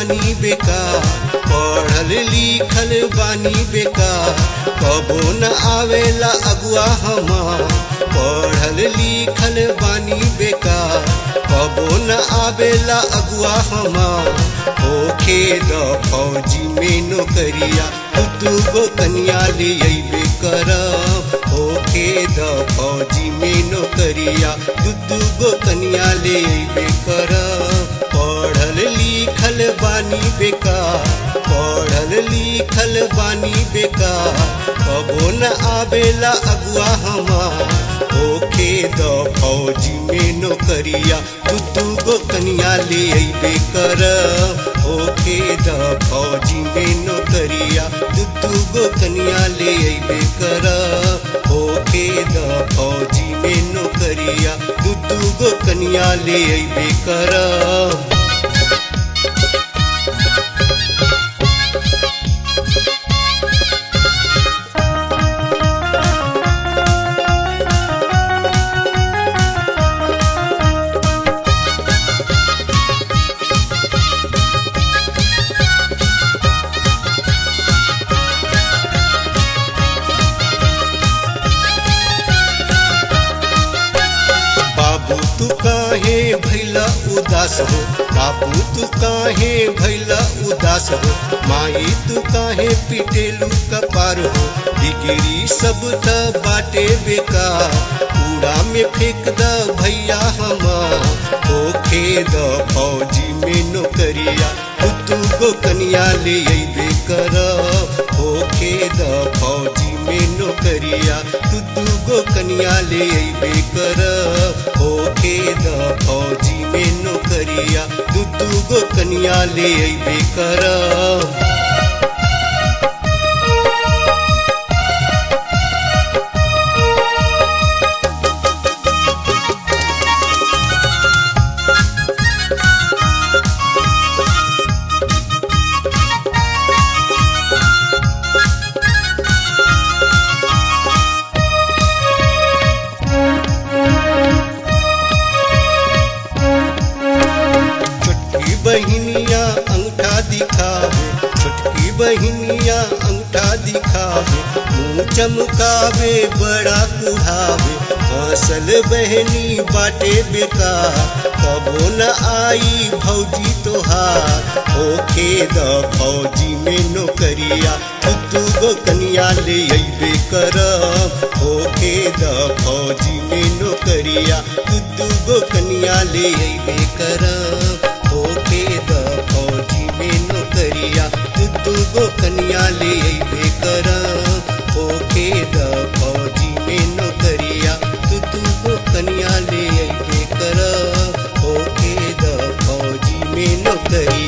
बानी बेकार पढ़ल लिखल बानी बेकार कबो न आवेला अगुआ हमार पढ़ल लिखल बानी बेकार कबो न आवेला अगुआ हमार होखे द फौजी में नौकरिया तू गो कन्या ले अइबे करब होखे द फौजी में नौकरिया दू गो कन्या ले अइबे करब पढ़ल लिखल बानी बेकार पढ़ल लिखल बानी बेकार कबो न आवेला अगुआ हमार होखे द फौजी में नौकरिया दू गो कन्या ले अइबे करब होखे द फौजी में नौकरिया दू गो कन्या ले अइबे करब होखे द फौजी में नौकरिया दू गो कन्या ले अइबे करब बाबू तू काहे भैला उदास हो बाबू तू काहे भैला उदास हो माई तू काहे पिटेलू कपार हो डिग्री सब त बाटे बेकार कूड़ा में फेंक द भैया हमार होखे द फौजी में नौकरिया तू गो कन्या ले अइबे करब होखे द फौजी में नौकरिया तू गो कन्या ले अइबे करब होखे द फौजी में नौकरिया दू गो कन्या ले अइबे करब छोटकी बहिनिया अंगूठा दिखावे छोटकी बहिनिया अंगूठा दिखावे मुंह चमकावे बड़ा कुढ़ावे हंसल बहनी बाटे बेकार कबो न आई भौजी तोहार होखे द फौजी में नौकरिया तू गो कन्या ले अइबे करब होखे द फौजी में नौकरिया तू गो कन्या ले अइबे करब होखे द फौजी में नौकरिया तू गो कन्या ले अइबे करब होखे द फौजी में नौकरिया तू गो कन्या ले अइबे करब होखे द फौजी में नौकरिया